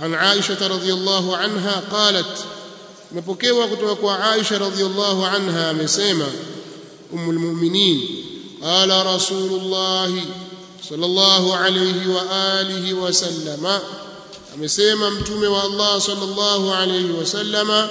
عن عائشة رضي الله عنها قالت مبكيوا كتوك عائشة رضي الله عنها مسيما أم المؤمنين قال رسول الله صلى الله عليه وآله وسلم amesema mtume wa Allah sallallahu alayhi wasallama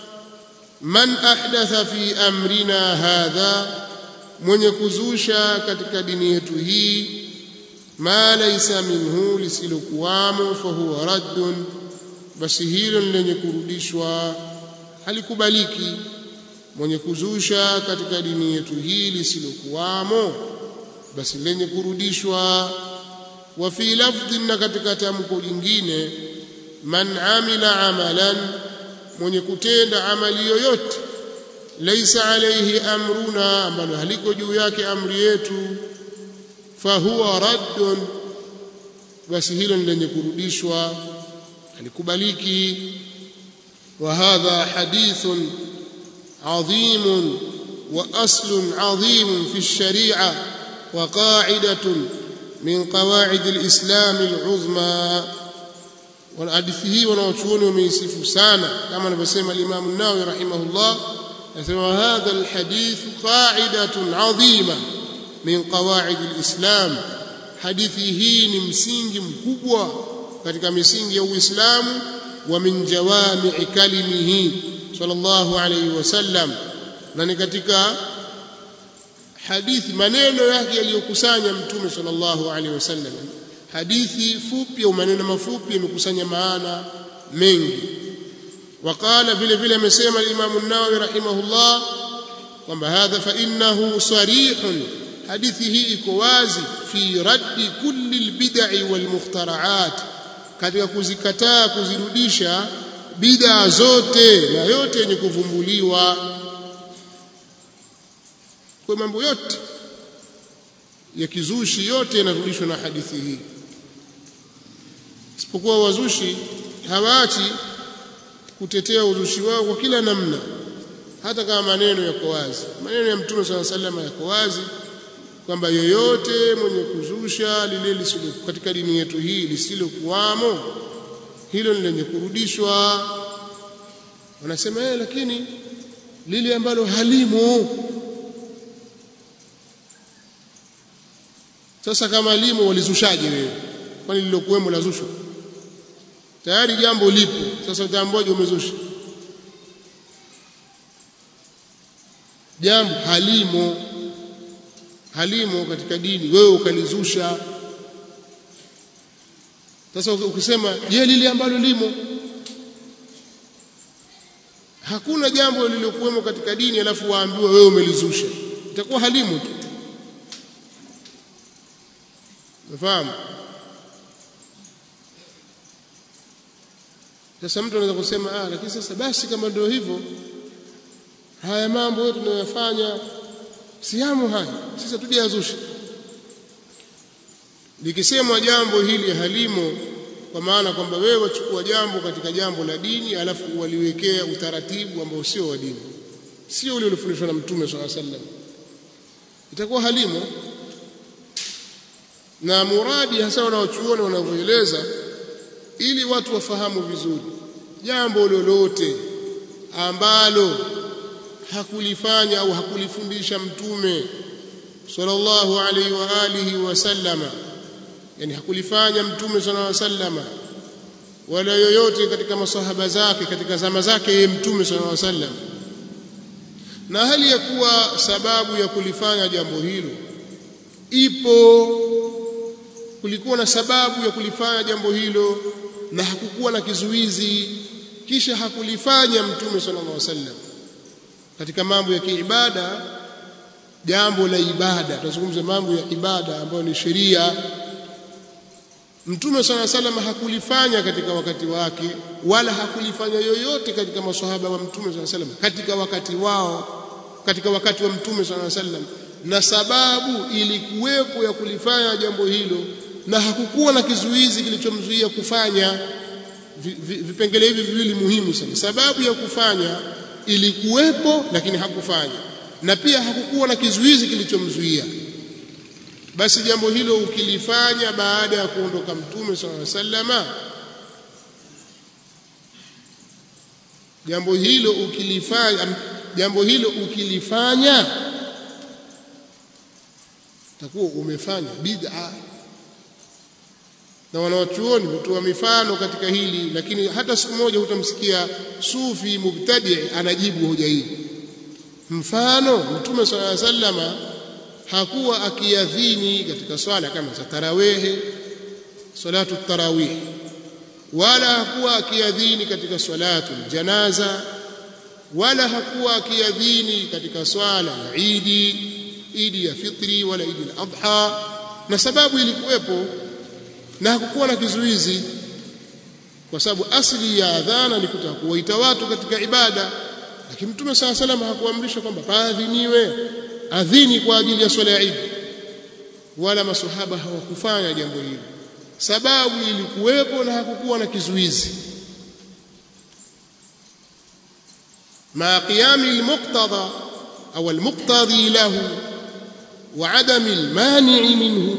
man ahdatha fi amrina hadha mwenye kuzusha katika dini yetu hii ma laysa minhu lisilokuwamo fahuwa raddun basi hilo lenye kurudishwa halikubaliki mwenye kuzusha katika dini yetu hii lisilokuwamo basi lenye kurudishwa wa fi lafdhin na katika tamko jingine man amila amalan mwenye kutenda amali yoyote laisa alayhi amruna ambalo haliko juu yake amri yetu fahuwa raddun basi hilo ni lenye kurudishwa halikubaliki wa hadha hadithun عظيم واصل عظيم في الشريعه وقاعده من قواعد الاسلام العظمى والحديث hii wanaochuoni wameisifu sana kama anavyosema al-Imam an-Nawawi rahimahullah anasema hadha al-hadith qa'idatun 'azima min qawa'id al-islam hadithi hii ni msingi mkubwa katika misingi ya Uislamu wa min jawami'i kalimihi sallallahu alayhi wasallam na ni katika hadithi maneno yake yaliyokusanya mtume sallallahu alayhi wasallam hadithi fupi au maneno mafupi yamekusanya maana mengi وقال vile vile amesema Imam an-Nawawi rahimahullah kwamba hadha fa innahu sarihun hadithi hii iko wazi fi raddi kulli al-bid'i wal mukhtara'at katika kuzikataa kuzirudisha bid'a zote na yote yenye kuvumbuliwa kwa mambo yote ya kizushi yote yanarudishwa na hadithi hii isipokuwa wazushi hawaachi kutetea uzushi wao kwa kila namna hata kama maneno yako wazi maneno ya mtume swalla sallam yako wazi kwamba yoyote mwenye kuzusha lile lisilo katika dini yetu hii lisilokuwamo hilo ni lenye kurudishwa wanasema yeye lakini lile ambalo halimo sasa kama limo walizushaje wewe kwani lilokuwemo lazushwa tayari jambo lipo sasa utaambiwaje umezusha jambo halimo halimo katika dini wewe ukalizusha sasa ukisema je lile ambalo limo hakuna jambo lililokuwemo katika dini alafu waambiwa wewe umelizusha itakuwa halimu tu unafahamu sasa mtu anaweza kusema ah lakini sasa basi kama ndio hivyo haya mambo yote tunayofanya siamu haya sasa tuje yazusha likisemwa jambo hili halimo kwa maana kwamba wewe wachukua jambo katika jambo la dini alafu waliwekea utaratibu ambao sio wa dini sio ule uliofundishwa na mtume swalla sallam itakuwa halimo na muradi hasa wanaochuoni wanavyoeleza ili watu wafahamu vizuri jambo lolote ambalo hakulifanya au hakulifundisha mtume sallallahu alaihi wa alihi wasallama yani hakulifanya mtume sallallahu alaihi wasallama wala yoyote katika masahaba zake katika zama zake yeye mtume sallallahu alaihi wasallam na hali ya kuwa sababu ya kulifanya jambo hilo ipo kulikuwa na sababu ya kulifanya jambo hilo na hakukuwa na kizuizi kisha hakulifanya mtume sallallahu alaihi wasallam katika mambo ya kiibada jambo la ibada tunazungumza mambo ya ibada ambayo ni sheria mtume sallallahu alaihi wasallam hakulifanya katika wakati wake wala hakulifanya yoyote katika maswahaba wa mtume sallallahu alaihi wasallam katika wakati wao katika wakati wa mtume sallallahu alaihi wasallam na sababu ilikuwepo ya kulifanya jambo hilo na hakukuwa na kizuizi kilichomzuia kufanya vipengele hivi viwili muhimu sana sababu ya kufanya ilikuwepo lakini hakufanya na pia hakukuwa na kizuizi kilichomzuia basi jambo hilo ukilifanya baada ya kuondoka mtume sallallahu alaihi wasallama jambo hilo ukilifanya jambo hilo ukilifanya takuwa umefanya bid'a na wanawachuoni hutoa mifano katika hili lakini hata siku moja hutamsikia sufi mubtadi anajibu hoja hii mfano mtume swalla sallama hakuwa akiadhini katika swala kama za tarawehe salatu tarawih wala hakuwa akiadhini katika salatu janaza wala hakuwa akiadhini katika swala ya idi idi ya fitri wala idi al-adha na sababu ilikuwepo na hakukuwa na kizuizi kwa sababu asili ya adhana ni kutaka kuwaita watu katika ibada lakini mtume saa salam hakuamrisha kwamba paadhiniwe adhini kwa ajili ya swala ya idi wala masahaba hawakufanya jambo hilo sababu ilikuwepo na hakukuwa na kizuizi ma qiyami almuqtada au almuqtadi lahu wa adami almani'i minhu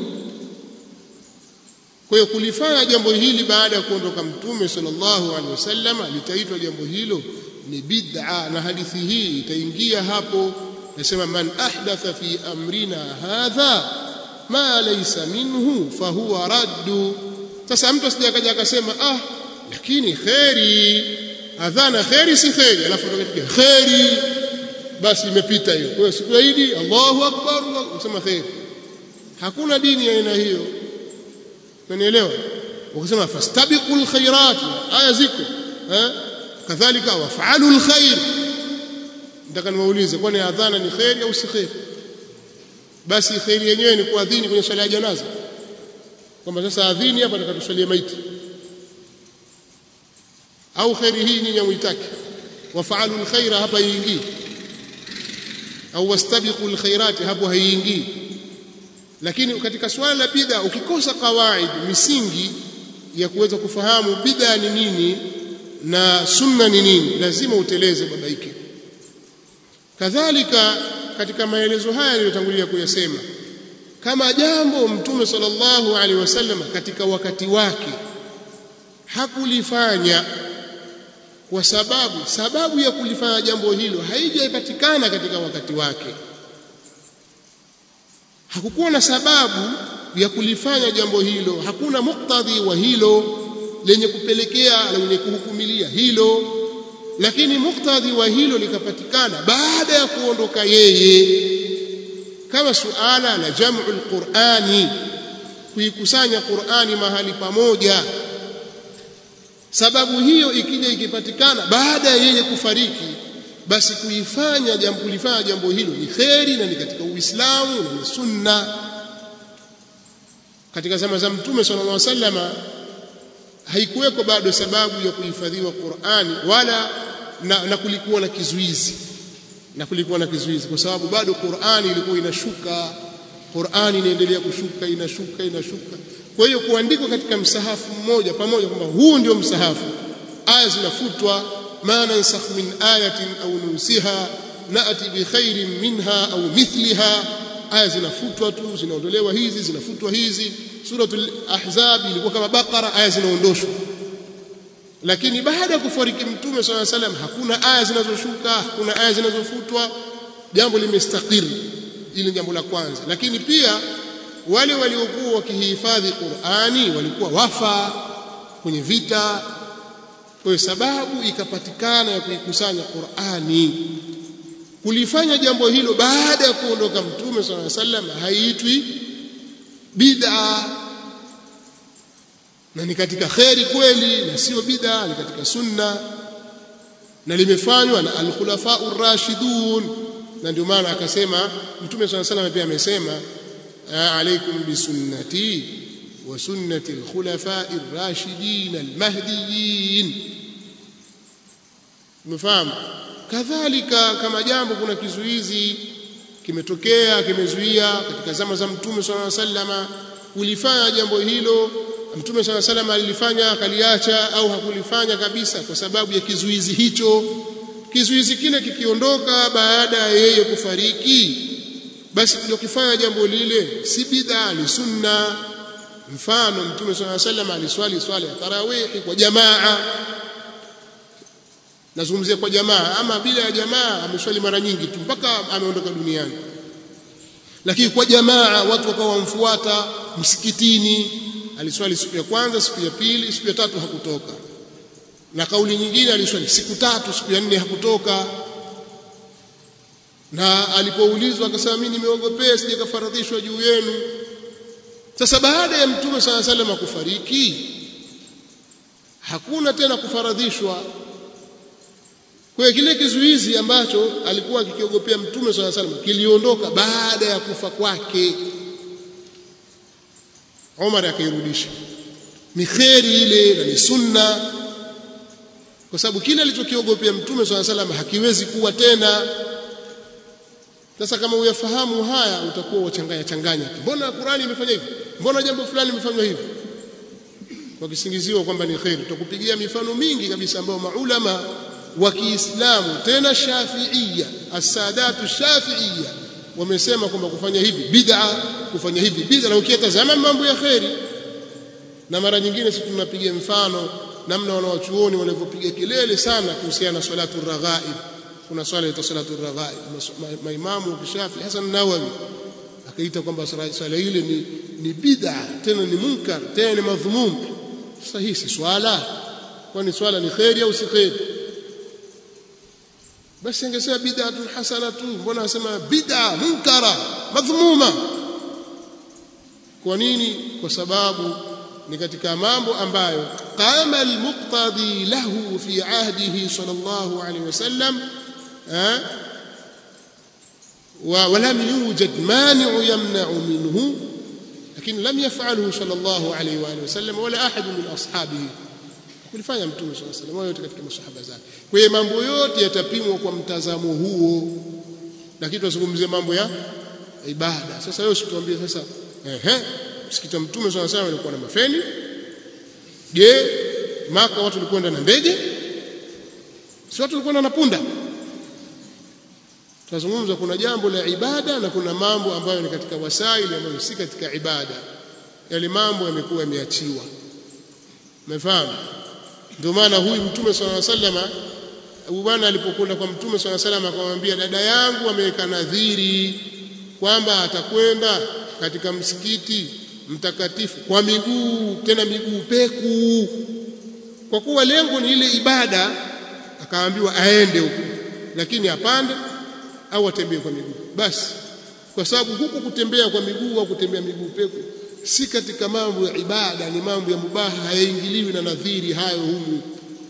kwa hiyo kulifanya jambo hili baada ya kuondoka mtume sallallahu alaihi wasallam litaitwa jambo hilo ni bid'a na hadithi hii itaingia hapo nasema man ahdatha fi amrina hadha ma laysa minhu fahuwa raddu sasa mtu asijakaja akasema ah lakini kheri adhana kheri si kheri alafu tukatika kheri basi imepita hiyo kwa hiyo siku ya Idi Allahu akbar unasema kheri hakuna dini ya aina hiyo unanielewa ukisema fastabiqul khairat aya ziko eh kadhalika waf'alul khair nataka niwaulize kwani adhana ni kheri au si kheri basi kheri yenyewe ni kuadhini kwenye swala ya janaza kwamba sasa adhini hapa nikatuswalie maiti au kheri hii nyinyi muitaki wafaalu alkhaira hapa iingii au wastabiqu alkhairat hapo haiingii lakini katika swala la bid'a ukikosa kawaid misingi ya kuweza kufahamu bid'a ni nini na sunna ni nini lazima uteleze babaike kadhalika katika maelezo haya niliyotangulia kuyasema kama jambo mtume sallallahu alaihi wasallam katika wakati wake hakulifanya kwa sababu sababu ya kulifanya jambo hilo haijapatikana katika wakati wake hakukuwa na sababu ya kulifanya jambo hilo hakuna muktadhi wa hilo lenye kupelekea lenye kuhukumilia hilo lakini muktadhi wa hilo likapatikana baada ya kuondoka yeye kama suala la jam'u alqur'ani kuikusanya Qur'ani mahali pamoja sababu hiyo ikija ikipatikana baada ya yeye kufariki basi kuifanya jambo kulifanya jambo hilo ni kheri na ni katika Uislamu na ni sunna katika zama za mtume sallallahu alaihi wasallama haikuweko bado sababu ya kuhifadhiwa Qur'ani wala na, na kulikuwa na kizuizi na kulikuwa na kizuizi kwa sababu bado Qur'ani ilikuwa inashuka Qur'ani inaendelea kushuka inashuka inashuka kwa hiyo kuandikwa katika msahafu mmoja pamoja kwamba huu ndio msahafu aya zinafutwa ma nansakh min ayatin au nusiha naati bi khairin minha au mithliha aya zinafutwa tu zinaondolewa hizi zinafutwa hizi suratul ahzab ilikuwa kama bakara aya zinaondoshwa lakini baada ya kufariki mtume swalla salam hakuna aya zinazoshuka hakuna aya zinazofutwa jambo limestakiri ili jambo la kwanza lakini pia wale waliokuwa wakihifadhi Qur'ani walikuwa wafa kwenye vita kwa sababu ikapatikana ya kuikusanya Qur'ani kulifanya jambo hilo baada ya kuondoka mtume swalla salam haiitwi bid'a na ni katika kheri kweli na sio bid'a ni katika sunna na limefanywa na al-khulafa ar-rashidun na ndio maana akasema mtume swalla salam pia amesema alaikum bisunnati wa sunnati al-khulafa ar-rashidin al-mahdiyyin umefahamu kadhalika kama jambo kuna kizuizi kimetokea kimezuia katika zama za mtume swalla sallama kulifanya jambo hilo mtume swalla sallama alilifanya akaliacha au hakulifanya kabisa kwa sababu ya kizuizi hicho kizuizi kile kikiondoka baada ya yeye kufariki basi kufanya jambo lile si bid'a ni sunna mfano mtume swalla sallama aliswali swala ya tarawih kwa jamaa nazungumzia kwa jamaa ama bila ya jamaa ameswali mara nyingi tu mpaka ameondoka duniani lakini kwa jamaa watu wakawa wamfuata msikitini aliswali siku ya kwanza siku ya pili siku ya tatu hakutoka na kauli nyingine aliswali siku tatu siku ya nne hakutoka na alipoulizwa akasema mimi nimeogopea sije kafaradhishwa juu yenu sasa baada ya mtume sala salam kufariki hakuna tena kufaradhishwa kwa hiyo kile kizuizi ambacho alikuwa akikiogopea mtume sala salam kiliondoka baada ya kufa kwake Umar akairudisha ni kheri ile na ni sunna kwa sababu kile alichokiogopea mtume swalla salam hakiwezi kuwa tena sasa kama uyafahamu haya utakuwa wachanganya changanya mbona Qurani imefanya hivi mbona jambo fulani limefanywa hivi kwa kisingizio kwamba ni kheri tutakupigia mifano mingi kabisa ambayo maulama wa Kiislamu tena Shafi'iyya as-sadatu Shafi'iyya wamesema kwamba kufanya hivi bid'a kufanya hivi bid'a na ukitazama mambo ya kheri na mara nyingine sisi tunapiga mfano namna wanawachuoni walivyopiga kelele sana kuhusiana na salatu raghaib kuna swala ya salatu raghaib maimamu kishafi Hasan Nawawi akaita kwamba swala ile ni ni bid'a tena ni munkar tena ni madhmum sasa hii si swala kwani swala ni khairi au si khairi basi angesema bid'atun hasanatu mbona anasema bid'a munkara madhmuma kwa nini kwa sababu ni katika mambo ambayo qama almuqtadi lahu fi ahdihi sallallahu alayhi wasallam ولم يوجد مانع يمنع منه لكن لم يفعله صلى الله عليه واله وسلم ولا احد من اصحابه kulifanya mtume swalla sallam wao yote katika masahaba zake kwa hiyo mambo yote yatapimwa kwa mtazamo huo lakini tunazungumzia mambo ya ibada sasa wewe usituambie sasa ehe msikiti wa mtume swalla sallam ulikuwa na mafeni je maka watu walikwenda na ndege si watu walikwenda na punda tunazungumza kuna jambo la ibada na kuna mambo ambayo ni katika wasaili ambayo si katika ibada yale mambo yamekuwa yameachiwa umefahamu ndio maana huyu mtume swalla sallama Abu bwana alipokwenda kwa mtume swalla sallama akamwambia dada yangu ameweka nadhiri kwamba atakwenda katika msikiti mtakatifu kwa miguu tena miguu peku kwa kuwa lengo ni ile ibada akaambiwa aende huko lakini apande au atembee kwa miguu basi kwa sababu huku kutembea kwa miguu au kutembea miguu peku si katika mambo ya ibada ni mambo ya mubaha hayaingiliwi na nadhiri hayo humu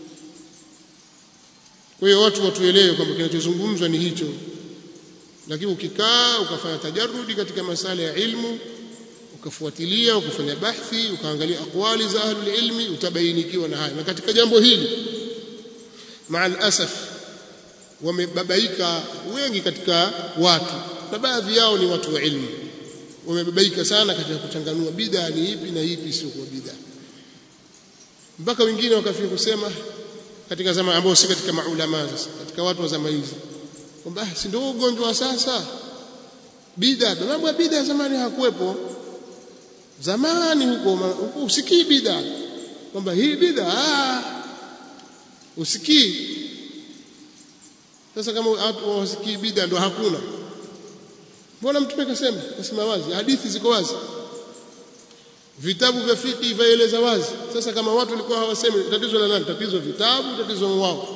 kwa hiyo watu watuelewe kwamba kinachozungumzwa ni hicho lakini ukikaa ukafanya tajarrudi katika masala ya ilmu ukafuatilia ukafanya bahthi ukaangalia aqwali za ahlul ilmi utabainikiwa na haya na katika jambo hili maal asaf wamebabaika wengi katika watu na baadhi yao ni watu wa ilmu wamebabaika sana katika kuchanganua bid'a ni ipi na ipi sio kwa bid'a mpaka wengine wakafika kusema katika zama ambao si katika maulama sasa katika watu wa zama hizi kwamba si ndio ugonjwa wa sasa bid'a mambo ya bid'a zamani hakuwepo zamani huko huko usikii bid'a kwamba hii bid'a usikii sasa kama watu wasikii bid'a ndo hakuna mbona mtume kasema kasema wazi hadithi ziko wazi vitabu vya fiqh vaeleza wazi sasa kama watu walikuwa hawasemi tatizo la nani tatizo vitabu tatizo wao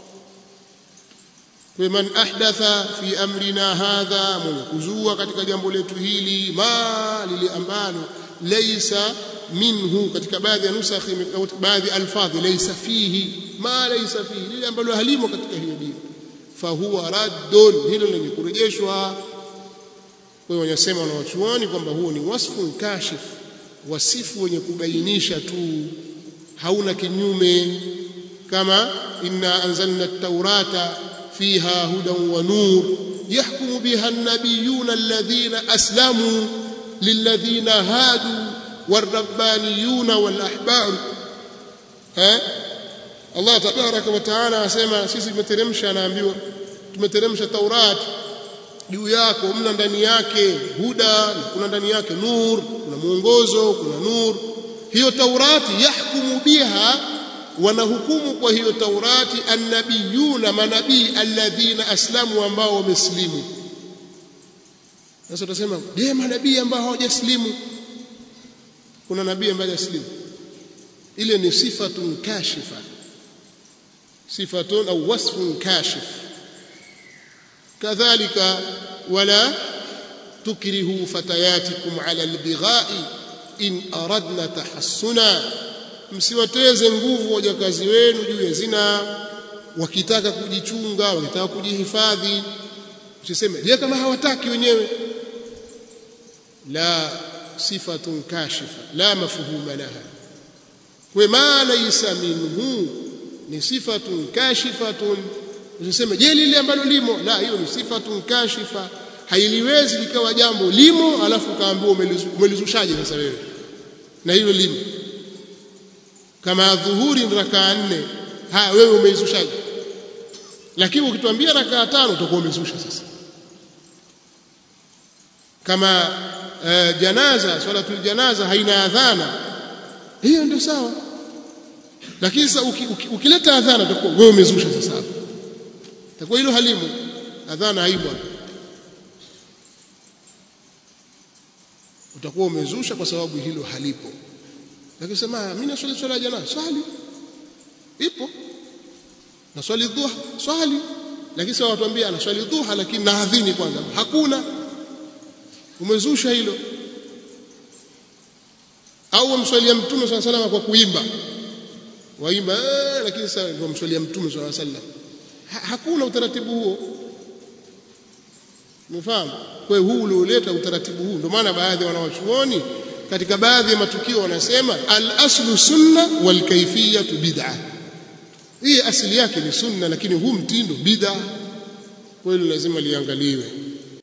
kwa man ahdatha fi amrina hadha mwenye kuzua katika jambo letu hili ma lile ambalo laysa minhu katika baadhi ya nusakhi baadhi alfadhi laysa fihi ma laysa fihi lile ambalo halimo katika hiyo dini fahuwa raddun hilo lenye kurejeshwa kwa hiyo wanasema wanawachuoni kwamba huo ni wasfu kashif wasifu wenye kubainisha tu hauna kinyume kama inna anzalna at-taurata fiha hudan wa nur yahkumu biha an-nabiyuna alladhina aslamu lilladhina hadu والربانيون والأحبار ها الله تبارك وتعالى asema sisi tumeteremsha anaambiwa tumeteremsha Taurati juu yako mna ndani yake huda na kuna ndani yake nur kuna mwongozo kuna nur hiyo taurati yahkumu biha wanahukumu kwa hiyo Taurati annabiyuna manabii alladhina aslamu ambao wameslimu sasa utasema je manabii ambao hawajaslimu kuna nabii ambaye hajaslimu ile ni sifatun kashifa sifatun au wasfun kashif kadhalika wala tukrihu fatayatikum ala albighai in aradna tahassuna msiwateze nguvu wajakazi wenu juu ya zina wakitaka kujichunga wakitaka kujihifadhi usiseme je kama hawataki wenyewe la sifatun kashifa la mafhuma laha kwa ma laysa minhu ni sifatun kashifatun usiseme je lile ambalo limo la hiyo ni sifatun kashifa hailiwezi likawa jambo limo alafu kaambiwa umelizushaje sasa wewe na hilo limo kama dhuhuri rakaa nne ha wewe umeizushaje lakini ukituambia rakaa tano utakuwa umezusha sasa kama uh, janaza swalatul janaza haina adhana hiyo ndio sawa lakini sasa uki, uki, ukileta adhana utakuwa wewe umezusha sasa hapo itakuwa hilo halimu adhana haibu utakuwa umezusha kwa sababu hilo halipo lakini sema mimi naswali swala ya janaza swali ipo na swali dhuha swali lakini sasa watuambia anaswali dhuha lakini naadhini kwanza hakuna umezusha hilo au umswalia mtume swalla salama kwa kuimba waimba ee, lakini sasa ndio mswalia mtume swalla sallam ha, hakuna utaratibu huo umefahamu kwa hiyo huu ulioleta utaratibu huu ndio maana baadhi ya wanawachuoni katika baadhi ya matukio wanasema al-aslu sunna wal kayfiyatu bid'ah hii asili yake ni sunna lakini huu mtindo bid'ah kwa hiyo lazima liangaliwe